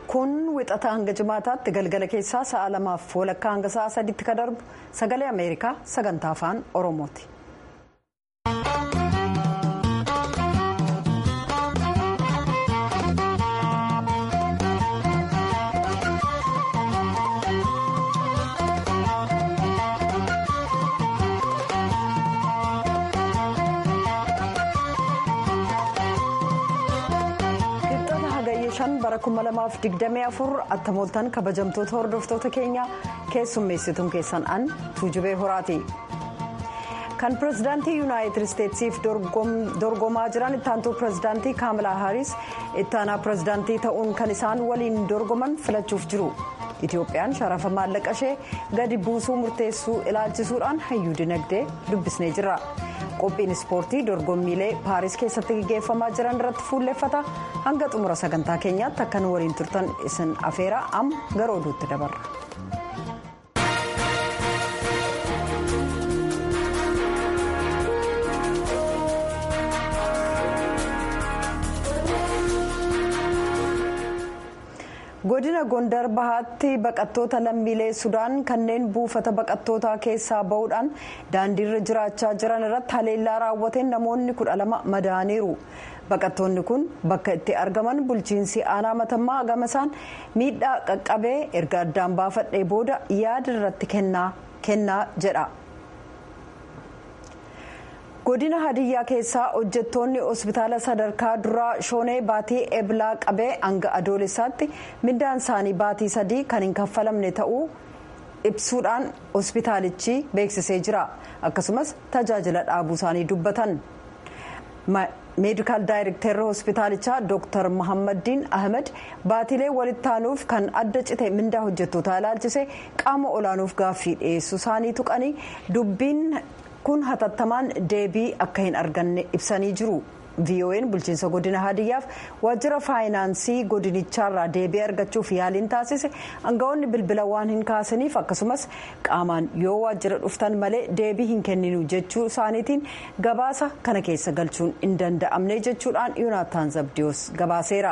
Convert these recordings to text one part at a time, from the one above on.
kun wixata hanga jimaataatti galgala keessaa sa'a lamaaf walakkaa hanga sa'a sadiitti ka darbu sagalee ameerikaa sagantaa afaan oromooti. bara 2024 attamooltan kabajamtoota hordoftoota keenya keessummeessituun keessan an tuujubee horaati. kan pirezidaantii yuunaayitid isteetsiif dorgomaa jiran ittaantuu pirezidaantii kaamalaa haaris ittaanaa pirezidaantii ta'uun kan isaan waliin dorgoman filachuuf jiru. itiyoophiyaan sharafa maallaqa ishee gadi buusuu murteessuu ilaalchisuudhaan hayyuu dinagdee dubbisnee jira. qophiin ispoortii dorgommiilee paaris keessatti gaggeeffamaa jiran irratti fuulleffata hanga xumura sagantaa keenyaatti akka nu waliin turtan isin afeera amma gara oduutti dabarra. godina gondar bahaatti baqattoota lammiilee sudaan kanneen buufata baqattootaa keessaa bahuudhaan daandiirra jiraachaa jiran irratti haleellaa raawwateen namoonni kudha lama madaaniiru baqattoonni kun bakka itti argaman bulchiinsi aanaa matammaa gamasaan miidhaa qaqqabee erga addaan baafadhee booda yaada irratti kennaa jedha. godina hadiyyaa keessaa hojjettoonni hospitaala sadarkaa duraa shoonee baatii eblaa qabee hanga adoolessaatti mindaan isaanii baatii sadii kan hin kaffalamne ta'uu ibsuudhaan hospitaalichi beeksisee jira akkasumas tajaajila dhaabuu isaanii dubbatan. meedikaal daayirekteerri hospitaalichaa dooktar mohammadiin ahmed baatilee walitti aanuuf kan adda cite mindaa hojjettootaa ilaalchise qaama olaanuuf gaaffii dhiyeessuu isaanii tuqanii dubbiin. kun hatattamaan deebii akka hin arganne ibsanii jiru vo'n bulchiinsa godina hadiyyaaf waajjira faayinaansii godinichaarraa deebii argachuuf yaaliin taasise aangawoonni bilbila waan hin kaasaniif akkasumas qaamaan yoo waajjira dhuftan malee deebii hin kenninu jechuu isaaniitiin gabaasa kana keessa galchuun hin danda'amne jechuudhaan yoonaatan zabdiyoos gabaaseera.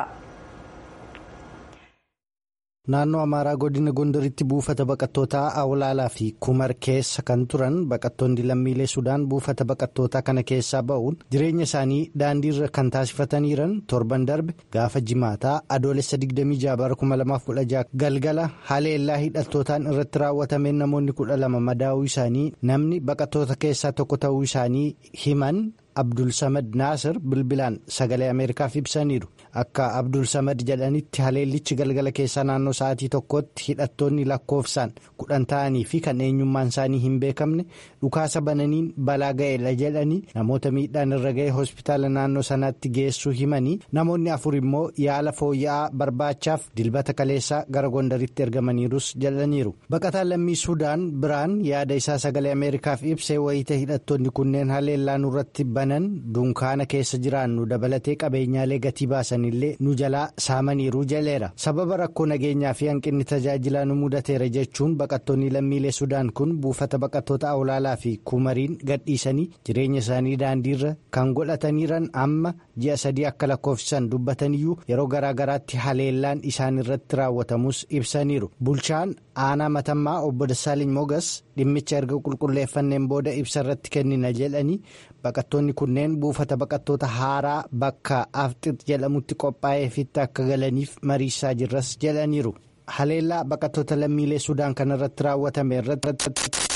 naannoo amaaraa godina gondaritti buufata baqattootaa awlaalaa fi kumar keessa kan turan baqattoonni lammiilee sudaan buufata baqattootaa kana keessaa ba'uun jireenya isaanii daandiirra kan taasifataniiran torban darbe gaafa jimaataa adoolessa 26 galgala haleellaa hidhattootaan irratti raawwatameen namoonni 12 madaa'uu isaanii namni baqattoota keessaa tokko ta'uu isaanii himan. abdul samad naasir bilbilaan sagalee ameerikaaf ibsaniiru akka abdul samad jedhanitti haleellichi galgala keessaa naannoo sa'aatii tokkotti hidhattoonni lakkoofsaan kudhan ta'anii fi kan eenyummaan isaanii hin beekamne dhukaasa bananiin balaa ga'eedha jedhanii namoota miidhaan irra ga'e hospitaala naannoo sanaatti geessuu himanii namoonni afur immoo yaala fooyya'aa barbaachaaf dilbata kaleessaa gara gondaritti ergamaniirus jedhaniiru baqataan lammii suudaan biraan yaada isaa sagalee ameerikaaf ibsee wayita hidhattoonni kunneen haleellaa nurratti dunkaana keessa jiraannu dabalatee qabeenyaalee gatii baasanillee nu jalaa saamaniiru jaleera sababa rakkoo nageenyaa fi hanqinni tajaajilaa nu mudateera jechuun baqattoonni lammiilee sudaan kun buufata baqattoota awlaalaa fi kumariin gadhiisanii jireenya isaanii daandiirra kan godhataniiran amma ji'a sadii akka lakkoofsisan dubbataniyyuu yeroo garaagaraatti haleellaan isaan irratti raawwatamus ibsaniiru bulchaan aanaa matammaa obbo Dassaaliny Mogas dhimmicha erga qulqulleeffanneen booda ibsa irratti kennina jedhanii baqattoonni kunneen buufata baqattoota haaraa bakka afxix jedhamutti qophaa'eefitti akka galaniif mariisaa jirras jedhaniiru haleellaa baqattoota lammiilee sudaan kanarratti raawwatame irratti.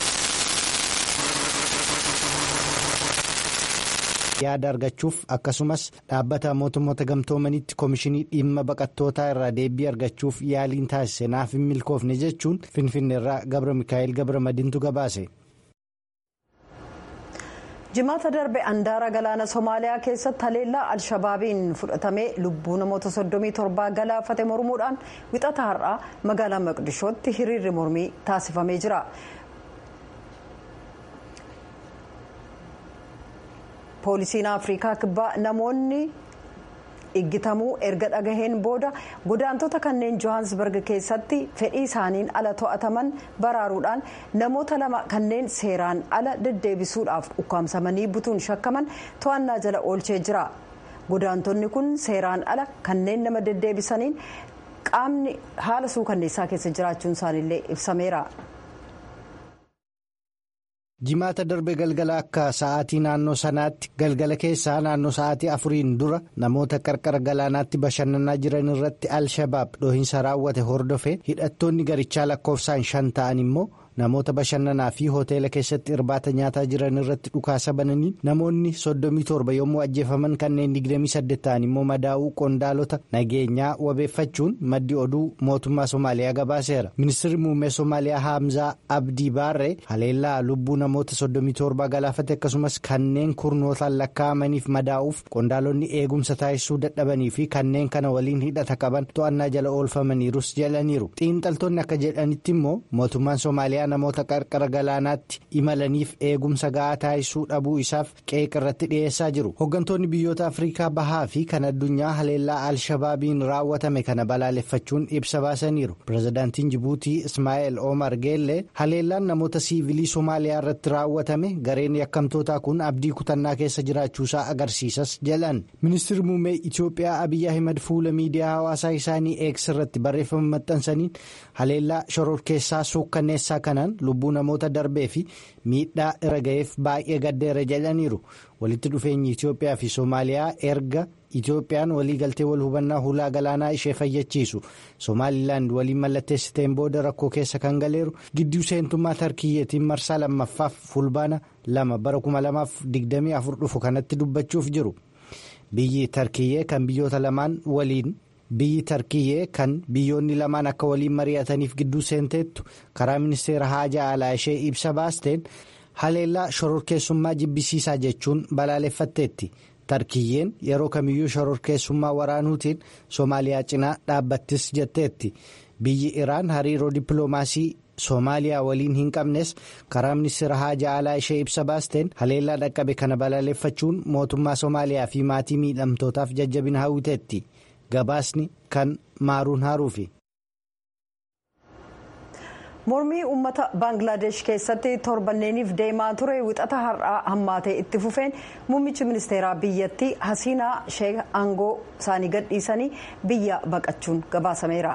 yaada argachuuf akkasumas dhaabbata mootummoota gamtoomanitti koomishinii dhimma baqattootaa irraa deebii argachuuf yaaliin taasise naaf hin milkoofne jechuun finfinneerraa gabra mikaa'el gabra madiintu gabaase. jimaata darbe andaara galaana somaaliyaa keessatti haleellaa alshabaabiin fudhatamee lubbuu namoota 37 galaafate mormuudhaan wixata har'aa magaalaa maqdishootti hiriirri mormii taasifamee jira. poolisiin afrikaa kibbaa namoonni iggitamuu erga dhagaheen booda godaantota kanneen johansburg keessatti fedhii isaaniin ala to'ataman baraaruudhaan namoota lama kanneen seeraan ala deddeebisuudhaaf ukkaamsamanii butuun shakkaman to'annaa jala oolchee jira godaantonni kun seeraan ala kanneen nama deddeebisaniin qaamni haala suukanneessaa keessa jiraachuun isaaniillee ibsameera. jimaata darbe galgala akka sa'aatii naannoo sanaatti galgala keessaa naannoo sa'aatii afuriin dura namoota qarqara galaanaatti bashannanaa jiran irratti al-shabaab dhohiinsa raawwate hordofe hidhattoonni garichaa lakkoofsaan shan ta'an immoo namoota bashannanaa fi hoteela keessatti irbaata nyaataa jiran irratti dhukaasa bananii namoonni soddomii torba yommuu ajjeefaman kanneen digdamii saddeet ta'an immoo madaa'uu qondaalota nageenyaa wabeeffachuun maddi oduu mootummaa somaaliyaa gabaaseera ministeerri muummee somaaliyaa haamzaa abdii baarree haleellaa lubbuu namoota soddomii torba galaafate akkasumas kanneen kurnootaan lakkaa'amaniif madaa'uuf qondaalonni eegumsa taasisuu dadhabanii fi kanneen kana waliin hidhata qaban to'annaa jala oolfamaniirus jedhaniiru xiinxaltoonni akka jedhanitti immoo mootummaan somaaliyaa. namoota qarqara galaanaatti imalaniif eegumsa ga'aa taasisuu dhabuu isaaf qeeqa irratti dhiyeessaa jiru hooggantoonni biyyoota afriikaa bahaa fi kan addunyaa haleellaa al-shabaabiin raawwatame kana balaaleffachuun ibsa baasaniiru pirezidaantiin jibuutii ismaa'eel omar geellee haleellaan namoota siivilii somaaliyaa irratti raawwatame gareen yakkamtootaa kun abdii kutannaa keessa jiraachuusaa agarsiisas jedhan ministeerri muummee itiyoophiyaa abiyyi ahimad fuula miidiyaa hawaasaa isaanii eegs irratti barreeffama maxxansaniin haleellaa shororkeessaa suukkanneessaa kanaan lubbuu namoota darbee fi miidhaa irra ga'eef baay'ee gaddeera jedhaniiru walitti dhufeenyi Itoophiyaa fi Soomaaliyaa erga Itoophiyaan waliigaltee wal hubannaa hulaa galaanaa ishee fayyachiisu Somaalilaand waliin mallatteessiteen booda rakkoo keessa kan galeeru gidduu seentummaa tarkiyyeetiin marsaa lammaffaaf fulbaana lama bara 2024 dhufu kanatti dubbachuuf jiru biyyi tarkiyyee kan biyyoota lamaan waliin. biyyi tarkiyyee kan biyyoonni lamaan akka waliin mari'ataniif gidduu seenteettu karaa ministeera haajaa alaa ishee ibsa baasteen haleellaa shororkeessummaa jibbisiisaa jechuun balaaleffatteetti tarkiyyeen yeroo kamiyyuu shororkeessummaa waraanuutiin soomaaliyaa cinaa dhaabbattis jetteetti biyyi iraan hariiroo dippiloomaasii soomaaliyaa waliin hin qabnes karaa ministeera haajaa alaa ishee ibsa baasteen haleellaa dhaqqabe kana balaaleffachuun mootummaa soomaaliyaa fi maatii miidhamtootaaf jajjabina hawwiteetti. gabaasni kan maaruun haaruufi. mormii uummata baangilaadesh keessatti torbanneeniif deemaa ture wixata har'aa hammaatee itti fufeen muummichi ministeeraa biyyattii hasiinaa sheek aangoo isaanii gadhiisanii biyya baqachuun gabaasameera.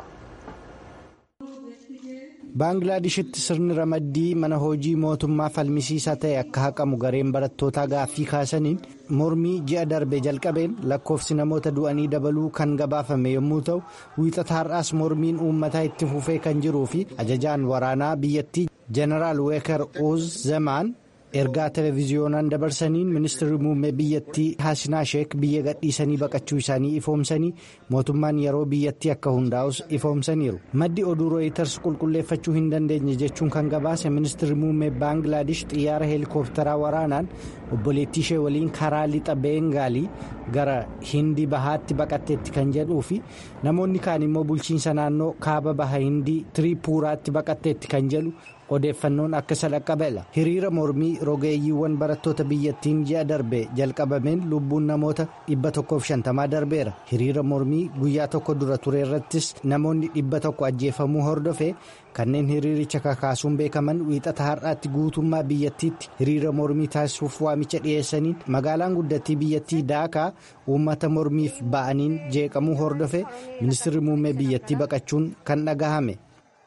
baanglaadeshitti sirni ramaddii mana hojii mootummaa falmisiisaa ta'e akka haqamu gareen barattootaa gaaffii kaasaniin mormii ji'a darbe jalqabeen lakkoofsi namoota du'anii dabaluu kan gabaafame yommuu ta'u wiixata har'aas mormiin uummataa itti fufee kan jiruu fi ajajaan waraanaa biyyattii jeneraal weekar uuz zamaan ergaa televiziyoonaan dabarsaniin ministeerri muummee biyyattii haasinaa sheek biyya gadhiisanii baqachuu isaanii ifoomsanii mootummaan yeroo biyyattii akka hundaa'us ifoomsaniiru maddi oduu rooyiters qulqulleeffachuu hin dandeenye jechuun kan gabaase ministeerri muummee baangilaadesh xiyyaara heelikooptaraa waraanaan obboleettii ishee waliin karaa lixa beengaalii gara hindii bahaatti baqatteetti kan jedhuu fi namoonni kaan immoo bulchiinsa naannoo kaaba baha hindii tiriipuuraatti baqatteetti kan jedhu. odeeffannoon akka isa dhaqqabeela hiriira mormii rogeeyyiiwwan barattoota biyyattiin ji'a darbe jalqabameen lubbuun namoota dhibba tokkoof shantamaa darbeera hiriira mormii guyyaa tokko dura ture irrattis namoonni dhibba tokko ajjeefamuu hordofee kanneen hiriiricha kakaasuun beekaman wiixata har'aatti guutummaa biyyattiitti hiriira mormii taasisuuf waamicha dhiyeessaniin magaalaan guddattii biyyattii daakaa uummata mormiif ba'aniin jeeqamuu hordofe ministeerri muummee biyyattii baqachuun kan dhagahame.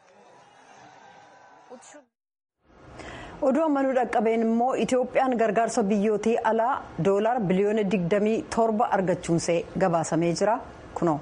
oduu ammanuu dhaqqabeen immoo itoophiyaan gargaarsa biyyootii alaa doolaar biliyoona 27 argachuunsee gabaasamee jira kunoo.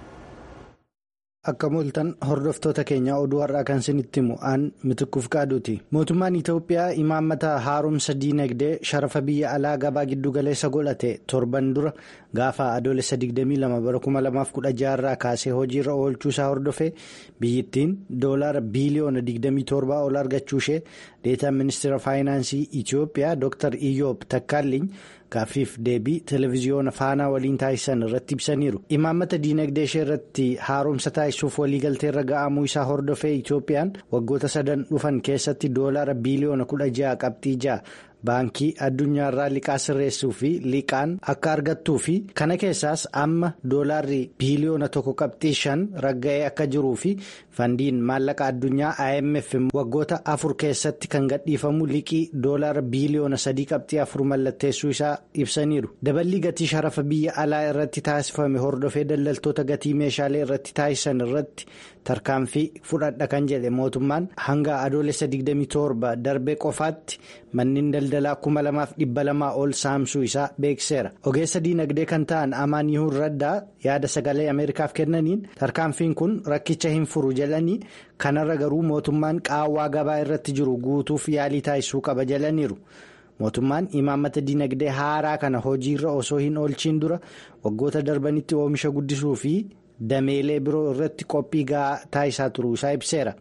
akka mul'atan hordoftoota keenya oduu har'aa kan isinitti himu aan mitikkuuf qaaduuti mootummaan itoophiyaa imaammata haaromsa diinagdee sharafa biyya alaa gabaa giddugaleessa godhate torban dura gaafa adoolessa 22 bara 2016 irraa kaasee hojiirra oolchuu isaa hordofee biyyittiin doolaara biiliyoona 27 ol argachuu ishee deetaan ministeera faayinaansii itoophiyaa dr iyoob takkaalliin gaaffiif deebii televiziyoona faanaa waliin taasisan irratti ibsaniiru imaammata diinagdee ishee irratti haaromsa taasisuuf waliigaltee irra ga'amuu isaa hordofee itoophiyaan waggoota sadan dhufan keessatti doolaara biiliyoona 16 qabxii 6 baankii addunyaarraa liqaa sirreessuu fi liqaan akka argattuu fi kana keessaas amma doolaarri biiliyoona tokko qabxii shan ragga'ee akka jiruu fi fandiin maallaqa addunyaa IMF waggoota afur keessatti kan gadhiifamu liqii doolaara biiliyoona sadii qabxii afur mallatteessuu isaa ibsaniiru daballii gatii sharafa biyya alaa irratti taasifame hordofee daldaltoota gatii meeshaalee irratti taasisan irratti tarkaanfii fudhadha kan jedhe mootummaan hanga adoolessa 27 darbee qofaatti manneen daldalaa 2200 ol saamsuu isaa beekseera ogeessa diinagdee kan ta'an amaan yihuun raddaa yaada sagalee ameerikaaf kennaniin tarkaanfiin kun rakkicha hin furu jedhanii kanarra garuu mootummaan qaawwaa gabaa irratti jiru guutuuf yaalii taasisuu qaba jedhaniiru. mootummaan imaammata diinagdee haaraa kana hojiirra osoo hin oolchiin dura waggoota darbanitti oomisha guddisuu fi dameelee biroo irratti qophii gahaa taasisaa turuu isaa ibseera.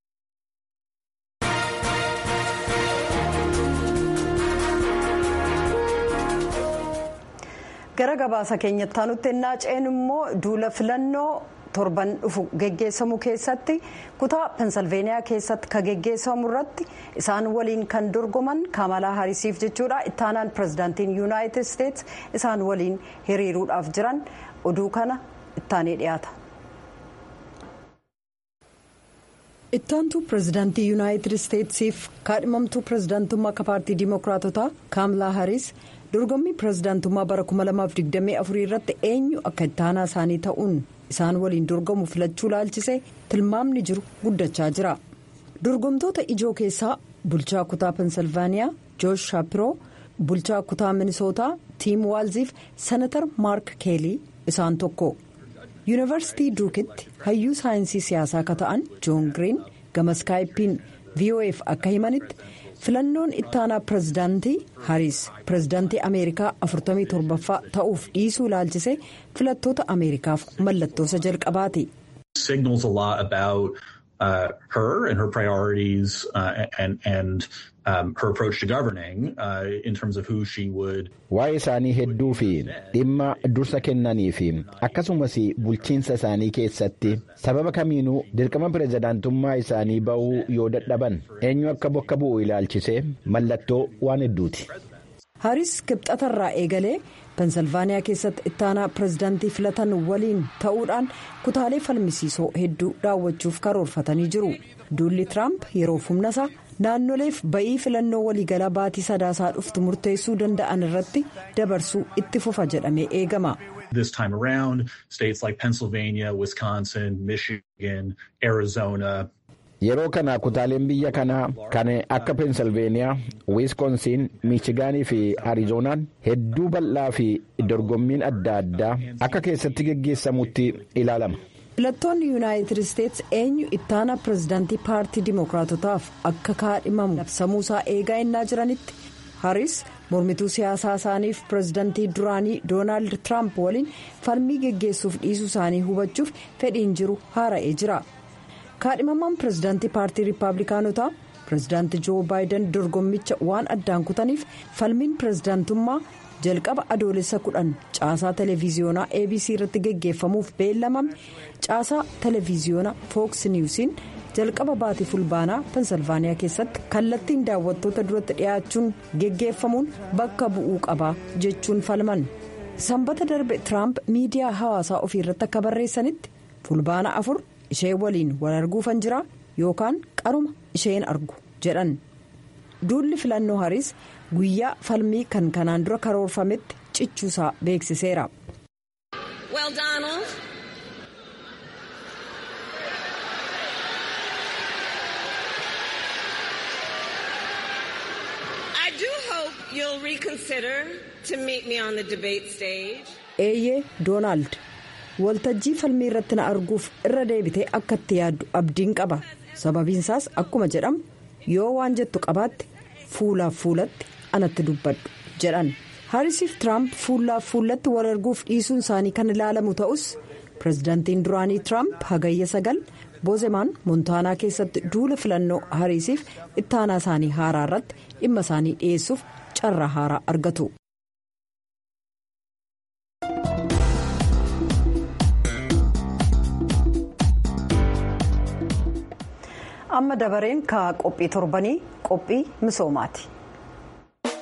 gara gabaasa keenyatti aanutti ennaa ceenu immoo duula filannoo torban dhufu geggeessamu keessatti kutaa pensilveeniyaa keessatti kan geggeessamu irratti isaan waliin kan dorgoman kamalaa harisiif jechuudha ittaanaan pirezidaantiin yuunaayitid isteetsi isaan waliin hiriiruudhaaf jiran oduu kana ittaanee dhiyaata. ittaantuu pirezidaantii yuunaayitid isteetsiif kaadhimamtuu pirezidaantummaa akka paartii diimokiraatotaa kaamlaa haris dorgommii pirezidaantummaa bara 2024 irratti eenyu akka ittaanaa isaanii ta'uun isaan waliin dorgomu filachuu laalchisee tilmaamni jiru guddachaa jira dorgomtoota ijoo keessaa bulchaa kutaa pensilvaaniyaa joosh shaapiroo bulchaa kutaa minisootaa tiim waalziif senatar maark keelii isaan tokko yuunivarsiitii duukitti hayyuu saayinsii siyaasaa akka ta'an joon giriin gama skaayipiin vof akka himanitti filannoon ittaanaa pirezidaantii hariis pirezidaantii ameerikaa 47ffaa ta'uuf dhiisuu laalchisee filattoota ameerikaaf mallattoosa jalqabaati. Uh, her and her priorities uh, and and um, her approach to governing uh, in terms of who she would. Waa'ee isaanii hedduu fi dhimma dursa kennanii fi akkasumas bulchiinsa isaanii keessatti sababa kamiinuu dirqama pirezidaantummaa isaanii ba'uu yoo dadhaban eenyu akka bakka bu'u ilaalchisee mallattoo waan hedduuti. Haris kibxatarraa eegalee pensilvaaniyaa keessatti ittaanaa pirezidaantii filatan waliin ta'uudhaan kutaalee falmisiisoo hedduu daawwachuuf karoorfatanii jiru duulli tiraamp yeroof humna isaa naannoleef ba'ii filannoo waliigalaa baatii sadaasaa dhuftu murteessuu danda'an irratti dabarsuu itti fufa jedhamee eegama. This time around, states like Pennsylvania, Wisconsin, Michigan, Arizona. Yeroo kana kutaaleen biyya kanaa kan akka peensilveeniyaa wiiskonsiin miichigaanii fi arizoonaan hedduu bal'aa fi dorgommiin adda addaa akka keessatti geggeessamutti ilaalama. filattoonni yuunaayitid isteetsi eenyu ittaanaa pirezidaantii paartii dimookiraatotaaf akka kaadhimamu labsamuusaa eegaa innaa jiranitti haris mormituu siyaasaa isaaniif pirezidaantii duraanii doonaald tiraamp waliin falmii geggeessuuf dhiisuu isaanii hubachuuf fedhiin jiru haara'ee jira. kaadhimamaan pirezidaantii paartii riippaabilikaanotaa pirezidaantii joo baayiden dorgommicha waan addaan kutaniif falmiin pirezidaantummaa jalqaba adoolessa kudhan caasaa televiziyoonaa abc irratti geggeeffamuuf beellamame caasaa televiziyoonaa fooks niwusiin jalqaba baatii fulbaanaa pensilvaaniyaa keessatti kallattiin daawwattoota duratti dhiyaachuun geggeeffamuun bakka bu'uu qaba jechuun falman sanbata darbe tiraamp miidiyaa hawaasaa ofii irratti akka barreessanitti fulbaana afur. ishee waliin wal arguufan jira yookaan qaruma isheen argu jedhan duulli filannoo hariis guyyaa falmii kan kanaan dura karoorfametti cichuusaa beeksiseera. Well, Donald. I do hope you'll reconsider to meet me on the debate stage. eeyyee doonaald. waltajjii falmii irratti na arguuf irra deebitee akka itti yaaddu abdiin qaba sababiinsaas akkuma jedhamu yoo waan jettu qabaatte fuulaaf fuulatti anatti dubbadhu jedhan haarisiif tiraamp fuulaaf fuulatti wal arguuf dhiisuun isaanii kan ilaalamu ta'us pirezidaantiin duraanii tiraamp hagayya sagal boozemaan moontaanaa keessatti duula filannoo haarisiif ittaanaa isaanii haaraa irratti dhimma isaanii dhiyeessuuf carraa haaraa argatu. amma dabareen ka qophii torbanii qophii misoomaati.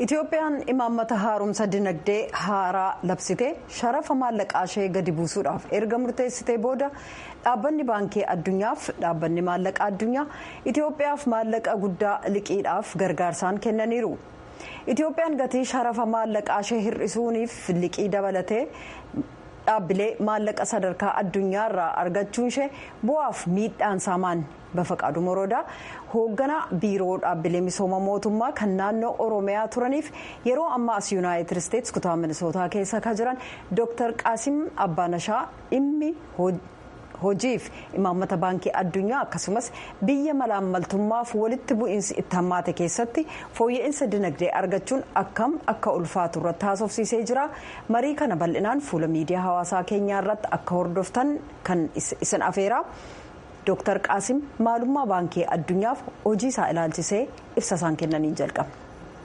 itoophiyaan imaammata haaromsa dinagdee haaraa labsitee sharafa maallaqaa ishee gadi buusuudhaaf erga murteessitee booda dhaabbanni baankii addunyaaf dhaabbanni maallaqaa addunyaa itoophiyaaf maallaqa guddaa liqiidhaaf gargaarsaan kennaniiru itoophiyaan gatii sharafa maallaqaa ishee hir'isuuniif liqii dabalatee dhaabbilee maallaqa sadarkaa addunyaa irraa argachuun ishee bu'aaf miidhaan saamaan bafaqaadu moroodaa hoogganaa biiroo dhaabbilee misooma mootummaa kan naannoo oromiyaa turaniif yeroo ammaa as yuunaayitid isteetsi kutaa minisootaa keessa kan jiran dooktar qaasim abbaanashaa dhimmi hojiif imaammata baankii addunyaa akkasumas biyya malaammaltummaaf walitti bu'iinsi itti hammaate keessatti fooyya'insa dinagdee argachuun akkam akka ulfaatu irratti haasofsiisee jira marii kana bal'inaan fuula miidiyaa hawaasaa keenyaa irratti akka hordoftan kan isin afeeraa. Dooktar Qaasim maalummaa baankii addunyaaf hojii isaa ilaalchisee ibsa isaan kennaniin jalqabna.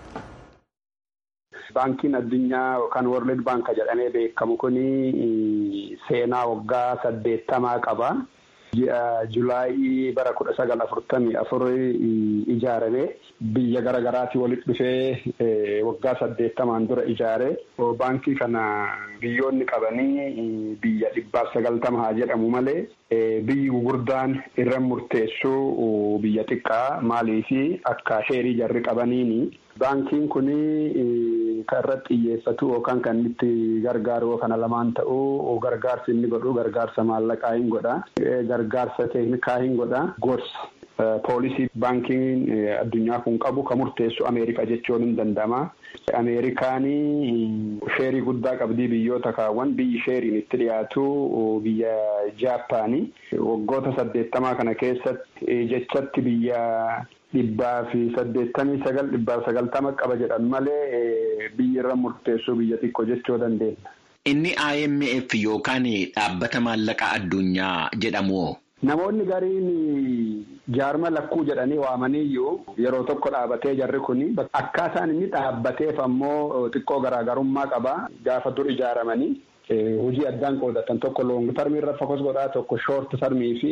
Baankiin addunyaa yookaan World Bank jedhamee beekamu kuni seenaa waggaa saddeettamaa qaba. Ji'a Julaayii bara kudha sagal afurtamii afur ijaarame biyya garaagaraatii walitti dhufee waggaa saddeettamaan dura ijaare. Baankii kana biyyoonni qabanii biyya dhibbaaf sagaltama haa jedhamu malee biyyi gurguddaan irra murteessu biyya xiqqaa maaliifi akka sheerii jarri qabaniini. Baankiin kuni kan irratti xiyyeeffatu yookaan kan itti gargaaru kana lamaan ta'uu gargaarsi inni godhu gargaarsa maallaqaa hin godha. Gargaarsa teeknikaa hin godha. Gorsa. Poolisii baankiin addunyaa kun qabu kan murteessu Ameerikaa jechuun hin danda'ama. Ameerikaanii sheerii guddaa qabdii biyyoota kaawwan biyyi sheeriin itti dhiyaatu biyya Jaappaanii waggoota saddeettamaa kana keessatti jechatti biyya dhibbaa fi saddeettamii sagal dhibbaaf sagaltama qaba jedhan malee biyyi irra murteessuu biyya xiqqoo jechuu dandeenya. Inni IMF yookaan dhaabbata maallaqa addunyaa jedhamu. Namoonni gariin jaarma lakkuu jedhanii waamaniyyuu yeroo tokko dhaabatee jarri kuni akkaataan inni dhaabbateef ammoo xiqqoo garaagarummaa qaba gaafa dur ijaaramanii hojii addaan qoodatan tokko loong tarmii irra fokus godhaa tokko shoort tarmii fi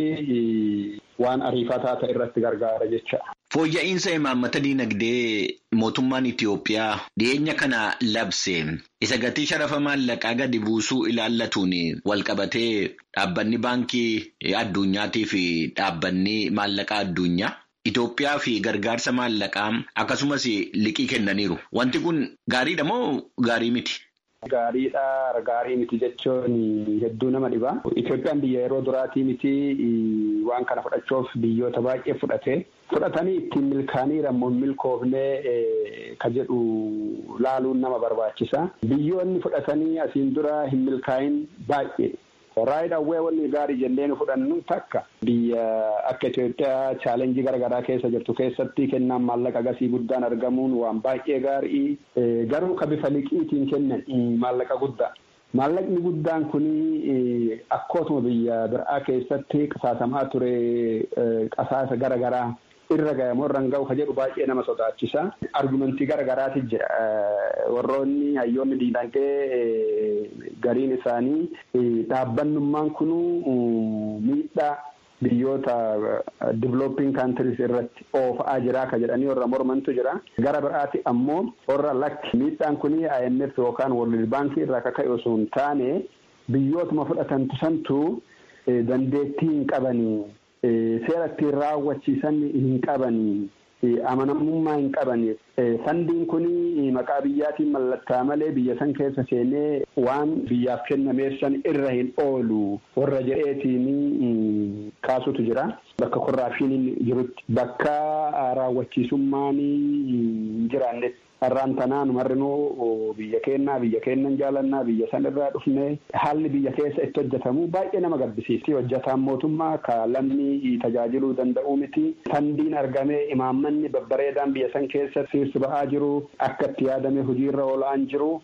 waan ariifataa ta'e irratti gargaara jecha. Fooyya'insa imaammata diinagdee mootummaan Itiyoophiyaa dhiyeenya kana labse isa gatii sharafa maallaqaa gadi buusuu ilaallatuun walqabatee dhaabbanni baankii addunyaatii fi dhaabbanni maallaqaa addunyaa Itiyoophiyaa fi gargaarsa maallaqaa akkasumas liqii kennaniiru. Wanti kun gaariidha moo gaarii miti? Gaariidha gaarii miti jechuun hedduu nama dhiba. Itoophiyaan biyya yeroo duraatii miti waan kana fudhachuuf biyyoota baay'ee fudhate. Fudhatanii ittiin milkaaniira immoo milkoofnee ka jedhu laaluun nama barbaachisa. Biyyoonni fudhatanii asiin dura hin milkaayin baay'ee. Raayid awwee wanni gaarii jennee nu fudhannu takka biyya akka Itoophiyaa chaalenjii garaagaraa keessa jirtu keessatti kennaan maallaqa gasii guddaan argamuun waan baay'ee gaarii garuu ka bifa liqiitiin kennan maallaqa guddaa. Maallaqni guddaan kuni akkootuma biyya biraa keessatti qisaasamaa ture qasaasa garaagaraa irra gahamoo irra hin gahu ka jedhu baay'ee nama sodaachisa. Argumentii garaagaraati jira. Warroonni hayyoonni diinagdee gariin isaanii dhaabbannummaan kunu miidhaa biyyoota developing countries irratti oofa'aa jira ka jedhanii warra mormantu jira. Gara biraati ammoo warra lakki miidhaan kuni IMF yookaan World Bank irraa akka ka'e osoo hin taane biyyootuma fudhatantu santu dandeettii hin qabanii. seera ittiin raawwachiisan hin qabanii amanamummaa hin qabanii fandiin kun maqaa biyyaatiin mallattaa malee biyya san keessa seenee waan biyyaaf kennameessan irra hin oolu warra jedheetiin kaasutu jira. Bakka korraapshiiniin jirutti bakka raawwachiisummaan hin jiraannetti. Har'aan tanaan marrinuu biyya kennaa biyya kennan jaalannaa biyya san irraa dhufne haalli biyya keessa itti hojjetamu baay'ee nama gaddisiisi. Hojjetaan mootummaa ka lammii tajaajiluu danda'u miti. Fandiin argamee imaammanni babbareedaan biyya san keessa sirsi ba'aa jiru akka itti yaadame hojiirra oolaan jiru.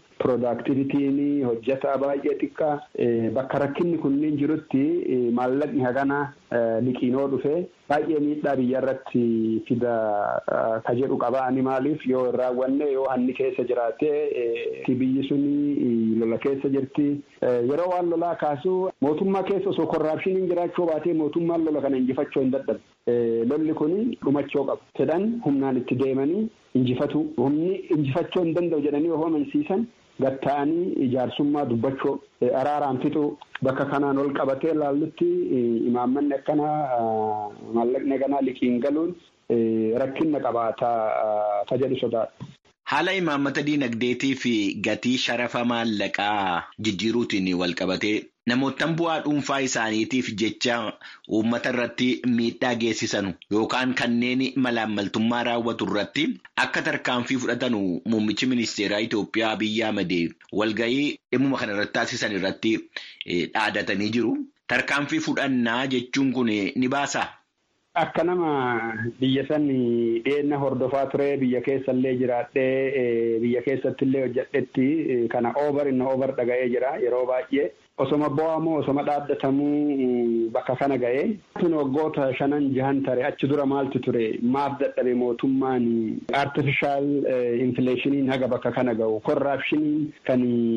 Piroodaaktivitiin hojjetaa baay'ee xiqqaa bakka rakkinni kunniin jirutti maallaqni hagana liqiinoo dhufee baay'ee miidhaa biyya irratti fida ka jedhu qaba ani maaliif yoo hin raawwanne yoo hanni keessa jiraatee biyyi suni lola keessa jirti yeroo waan lolaa kaasu mootummaa keessa osoo korraapshiniin jiraachuu baatee mootummaan lola kana injifachuu hin dadhabe lolli kun dhumachuu qabu fedhan humnaan itti deemanii injifatu humni injifachuu hin danda'u jedhanii yoo amansiisan gatta'anii ijaarsummaa dubbachuu araaraan fixuu bakka kanaan ol qabatee laallutti imaammanni akkana maallaqni ganaa liqiin galuun rakkinna qabaata ta jedhu sodaadha. Haala imaammata diinagdeetii fi gatii sharafa maallaqaa jijjiiruutiin wal qabatee namoottan bu'aa dhuunfaa isaaniitiif jecha uummata irratti miidhaa geessisanu yookaan kanneen malaammaltummaa raawwatu irratti akka tarkaanfii fudhatanu muummichi ministeeraa Itoophiyaa Abiyyi Ahmad walgahii dhimmuma kana irratti taasisan irratti dhaadatanii jiru. Tarkaanfii fudhannaa jechuun kun ni baasaa? Akka nama biyya san dhiyeenna hordofaa ture biyya keessallee jiraadhee biyya keessatti illee hojjedhetti kana oovar inni oovar dhaga'ee jira yeroo baay'ee osoma bo'amoo osoma dhaaddatamuu bakka kana ga'ee. Tun waggoota shanan jahan tare achi dura maaltu ture maaf dadhabe mootummaan artifishaal infileeshiniin haga bakka kana ga'u korraapshiniin kan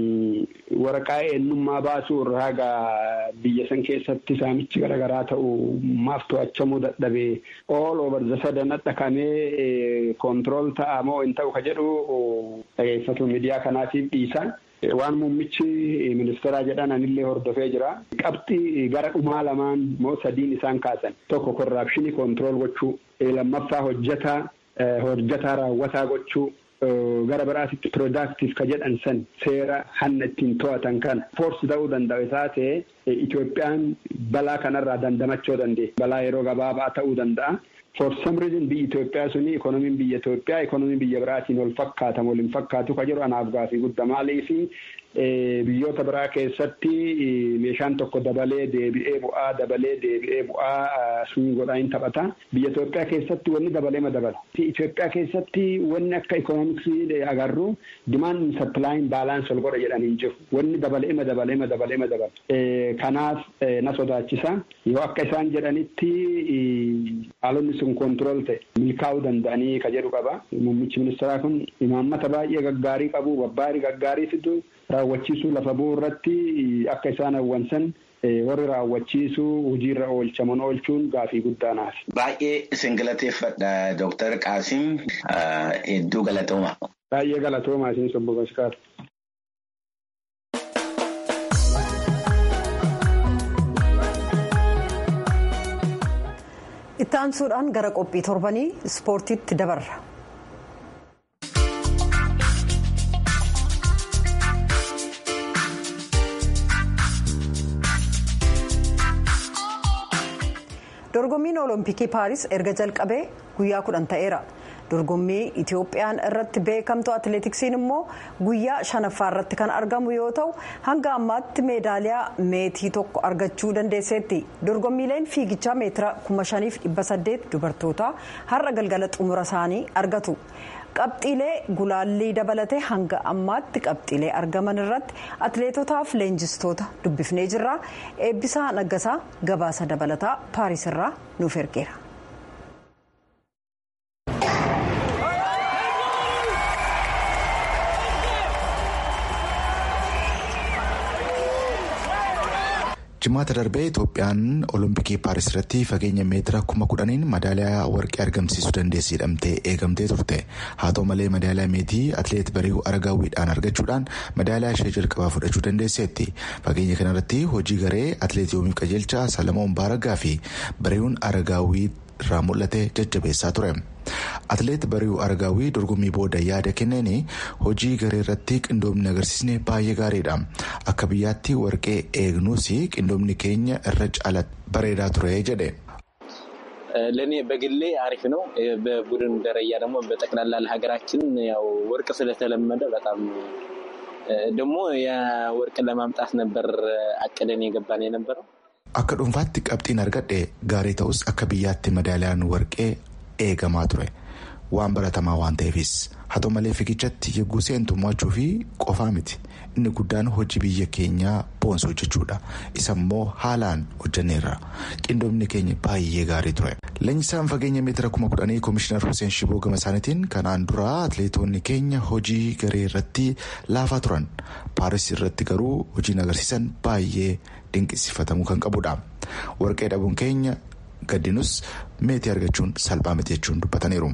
waraqaa eenyummaa baasuu irraa haga biyya san keessatti saamichi garaagaraa ta'u maaf to'achamuu dadhabe all over the sudden dhaqamee koontirool ta'a moo hin ta'u ka jedhu dhageeffatu miidiyaa kanaatiif dhiisa. Waan muummichi ministeeraa jedhan anillee hordofee jira. Qabxii gara dhumaa lamaan moo sadiin isaan kaasan tokko korraapshinii koontirool gochuu lammaffaa hojjetaa hojjetaa raawwataa gochuu gara biraatitti piroodaaktiif ka jedhan san seera hanna ittiin to'atan kana foorsi ta'uu danda'u isaa ta'e Itoophiyaan balaa kanarraa dandamachuu dandeenya. Balaa yeroo gabaabaa ta'uu danda'a. For some reason biyyi Itoophiyaa suni ikonomiin biyya Itoophiyaa ikonomiin biyya biraatiin wal fakkaatan waliin fakkaatu ka jedhu anaaf gaafii guddaa maaliif biyyoota biraa keessatti meeshaan tokko dabalee deebi'ee bu'aa dabalee deebi'ee bu'aa sun godhaa hin taphata. Biyya Itoophiyaa keessatti wanni dabalee ma dabala. Itoophiyaa keessatti wanni akka ikoonomiksii agarru dimaan sapilaayin baalaans ol godha jedhan hin jiru. Wanni dabalee ma dabalee ma dabalee ma dabala. Kanaaf na sodaachisa. Yoo akka isaan jedhanitti haalonni sun koontirool ta'e milkaa'uu danda'anii ka jedhu qaba. Muummichi ministeeraa kun imaammata baay'ee gaggaarii qabu, babbaarii gaggaarii fidu. raawwachiisuu lafa bu'uu irratti akka isaan hawwansan warri raawwachiisuu hojiirra oolchaman oolchuun gaafii guddaa naaf. Baay'ee isin galateeffadha Dooktar Qaasim hedduu galatooma. Baay'ee galatooma isin sobbo Baskaar. Itti aansuudhaan gara qophii torbanii ispoortiitti dabarra. dorgommiin olompikii paaris erga jalqabee guyyaa kudhan ta'eera dorgommii itiyoophiyaan irratti beekamtu atileetiksiin immoo guyyaa shanaffaa irratti kan argamu yoo ta'u hanga ammaatti meedaaliyaa meetii tokko argachuu dandeesseetti dorgommiileen fiigichaa meetira 5800 dubartootaa har'a galgala xumura isaanii argatu. qabxiilee gulaallii dabalatee hanga ammaatti qabxiilee argaman irratti atileetotaaf leenjistoota dubbifnee jirra eebbisaa naggasaa gabaasa dabalataa paaris irraa nuuf ergeera. jimaata darbee itoophiyaan olompikii paaris irratti fageenya meetira kuma kudhaniin madaaliyaa warqee argamsiisuu dandeessi jedhamtee eegamtee turte haa ta'u malee madaaliyaa meetii atileet bari'uu aragaawwiidhaan argachuudhaan madaaliyaa ishee jalqabaa fudhachuu dandeesseetti fageenya kanarratti hojii garee atileet yoomiif qajeelchaa salamoon baaragaa fi bari'uun aragaawwii irraa mul'ate jajjabeessaa ture. atileet bari'uu aragaawwii dorgommii booda yaada kenneen hojii garee irratti qindoomni agarsiisne baay'ee gaariidha akka biyyaatti warqee eegnuus qindoomni keenya irra caala bareedaa ture jedhe. ለእኔ በግሌ አሪፍ ነው። በቡድን ደረጃ ደግሞ በጠቅላላ ለሀገራችን ያው ወርቅ ስለተለመደ በጣም ደግሞ የወርቅ ለማምጣት ነበር አቅደን የገባን የነበረው። akka dhuunfaatti qabxiin argadhe gaarii ta'us akka biyyaatti madaaliyaan warqee eegamaa ture waan baratamaa waan ta'eefis haa ta'u malee fiigichatti yegguu seentu mo'achuu fi qofaa miti inni guddaan hojii biyya keenyaa boonsuu jechuudha isa immoo haalaan hojjanneerra qindoomni keenya baay'ee gaarii ture. leenjisaan fageenya meetira kuma kudhanii koomishinar Hussein Shiboo gama isaaniitiin kanaan dura atleetonni keenya hojii garee irratti laafaa turan paaris irratti garuu hojiin agarsiisan baay'ee dinqisiifatamuu kan qabudha warqee dhabuun keenya gaddinus meetii argachuun salphaa miti jechuun dubbataniiru.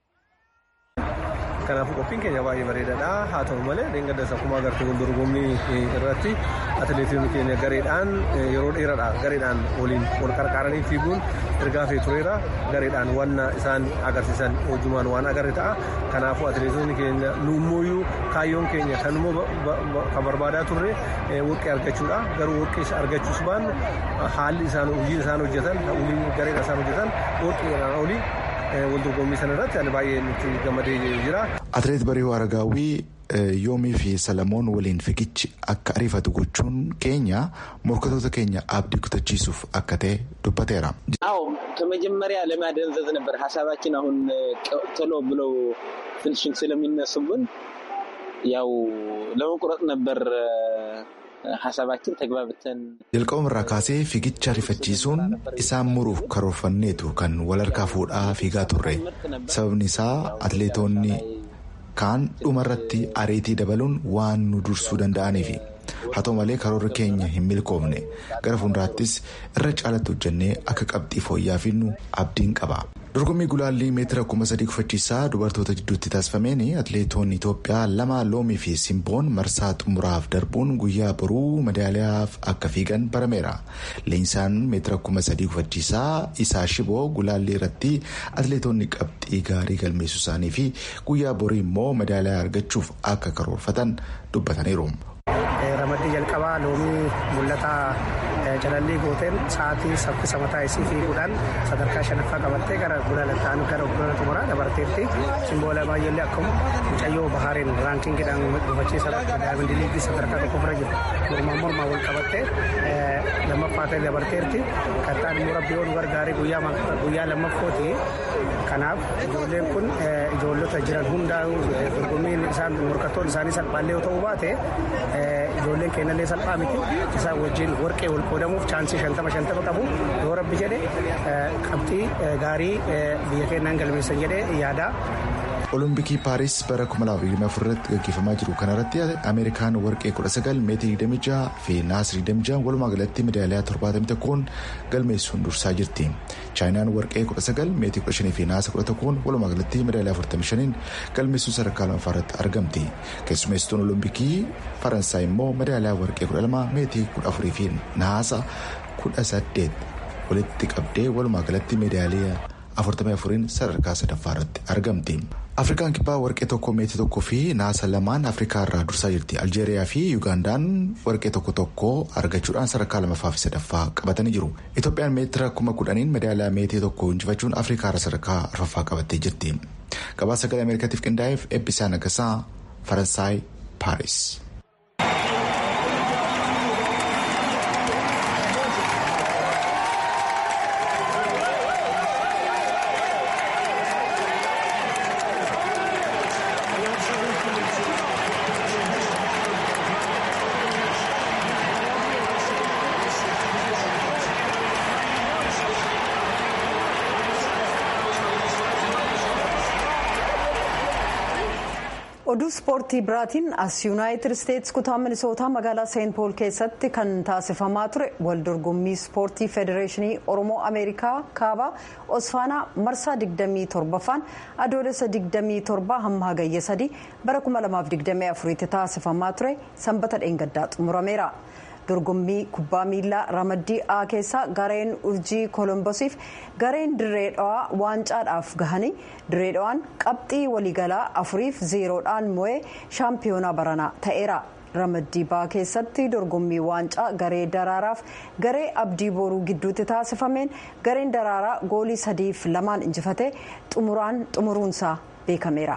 kanaafuu qophiin keenya baay'ee bareedaadha haa ta'u malee dheengaddas akkuma agartee wal dorgommii irratti atileetonni keenya gareedhaan yeroo dheeraadha gareedhaan waliin wal qarqaaranii fiiguun ergaa fe'ee tureera gareedhaan wanna isaan agarsiisan hojumaan waan agarre ta'a kanaafuu atileetonni keenya nuummoyyuu kaayyoon keenya kanuma kan barbaadaa turre warqee argachuudha garuu warqee argachuus baannu haalli isaan hojiin isaan hojjetan gareedhaan isaan hojjetan warqeedhaan olii wal dorgommii sana irratti ani baay'ee nutti gammadee jira. Atileet Bariihuu Aragaawwii yoomii fi Salamoon waliin fiigichi akka ariifatu gochuun keenya morkatoota keenya abdii kutachiisuuf akka ta'e dubbateera. አዎ ከመጀመሪያ ለማደንዘዝ ነበር ሀሳባችን። አሁን ቶሎ ብለው ፊኒሽንግ ስለሚነሱብን ያው ለመቁረጥ ነበር ሀሳባችን ተግባብተን jalqabumarraa kaasee fiigicha ariifachiisuun isaan muruuf karoorfanneetu kan wal harkaa fuudhaa fiigaa turre sababni isaa atleetonni kaan dhumarratti ariitii dabaluun waan nu dursuu danda'aniifi haa ta'u malee karoorri keenya hin milkoofne gara fuulduraattis irra caalatti hojjannee akka qabxii fooyya'aa finnu abdiin qaba. dorgommii gulaallii meetira kuma sadii kufachiisaa dubartoota jidduutti taasifameen atleetonni itoophiyaa lama loomii fi simboon marsaa xumuraaf darbuun guyyaa boruu madaaliyaaf akka fiigan barameera leenjisaan meetira kuma sadii kufachiisaa isaa shiboo gulaallii irratti atleetonni qabxii gaarii galmeessuu isaanii fi guyyaa borii immoo madaaliyaa argachuuf akka karoorfatan dubbataniiru. ramaddii jalqabaa loomii mul'ataa calallii gooteen sa'aatii saffisa mataa isii fiiguudhaan sadarkaa shanaffaa qabattee gara gulaalattaan gara gulaalaa xumuraa dabarteetti simboola baay'eellee akkuma mucayyoo bahaariin raankingiidhaan gufachiisa daayimandii liigii sadarkaa tokko bira jiru mormaa mormaa wal qabattee lammaffaa ta'e dabarteerti kattaan immoo rabbi yoo nu gargaaree guyyaa lammaffooti kanaaf ijoolleen kun ijoollota jiran hundaa dorgommiin isaan morkattoon isaanii salphaallee yoo ta'uu baate ijoolleen keenyallee salphaa miti isaan wajjin warqee wal qoodamuuf chaansii shantama shantama qabu yoo rabbi jedhe qabxii gaarii biyya keenyaan galmeessan jedhee yaada. olompikii paaris bara 2024 irratti gaggeeffamaa jiru kanarratti ameerikaan warqee 19 meetii 26 fi naas 26 walumaa galatti medaaliyaa 71 galmeessuun dursaa jirti chaayinaan warqee 19 meetii 15 fi naasa 11 walumaa galatti medaaliyaa 45 galmeessuun sadarkaa lammaffaa irratti argamti keessummeessituun olompikii faransaay immoo medaaliyaa warqee 12 meetii 14 fi naasa 18 walitti qabdee walumaa galatti medaaliyaa 44 sadarkaa sadaffaa irratti argamti. afrikaan kibbaa warqee tokko meetii tokko fi naasa lamaan afrikaa irraa dursaa jirti aljeeriyaa fi yugaandaan warqee tokko tokko argachuudhaan sadarkaa lamaffaa fi sadaffaa qabatanii jiru itoophiyaan meetira kuma kudhaniin medaaliyaa meetii tokko injifachuun afrikaa irra sadarkaa arfaffaa qabattee jirti gabaasa sagalee ameerikaatiif qindaa'eef eebbisaa nagasaa faransaay paaris. oduu ispoortii biraatiin as yuunaayitid isteetsi kutaa minisootaa magaalaa seent pool keessatti kan taasifamaa ture waldorgommii ispoortii federeeshinii oromoo ameerikaa kaabaa osfaanaa marsaa 27ffaan adoolessa 27 hamma hagayya 3 bara 2024 tti taasifamaa ture sanbata dheengaddaa xumurameera. dorgommii kubbaa miilaa ramaddii a keessaa gareen urjii kolombosiif gareen dirree dhawaa waancaadhaaf gahanii dirree dhawaan qabxii waliigalaa afuriif zeeroodhaan mo'ee shaampiyoonaa baranaa ta'eera. ramaddii baa keessatti dorgommii waancaa garee daraaraaf garee abdii boruu gidduutti taasifameen gareen daraaraa goolii sadiif lamaan injifatee xumuraan xumuruunsaa beekameera.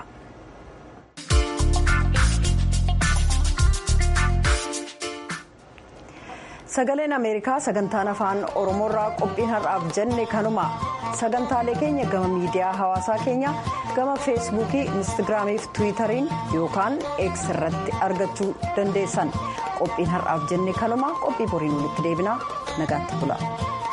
sagaleen ameerikaa sagantaan afaan oromoorraa qophiin har'aaf jenne kanuma sagantaalee keenya gama miidiyaa hawaasaa keenya gama feesbuukii instagiraamii fi tiwiitariin yookaan eeks irratti argachuu dandeessan qophiin har'aaf jenne kanuma qophii boriin walitti deebinaa nagaatti bula.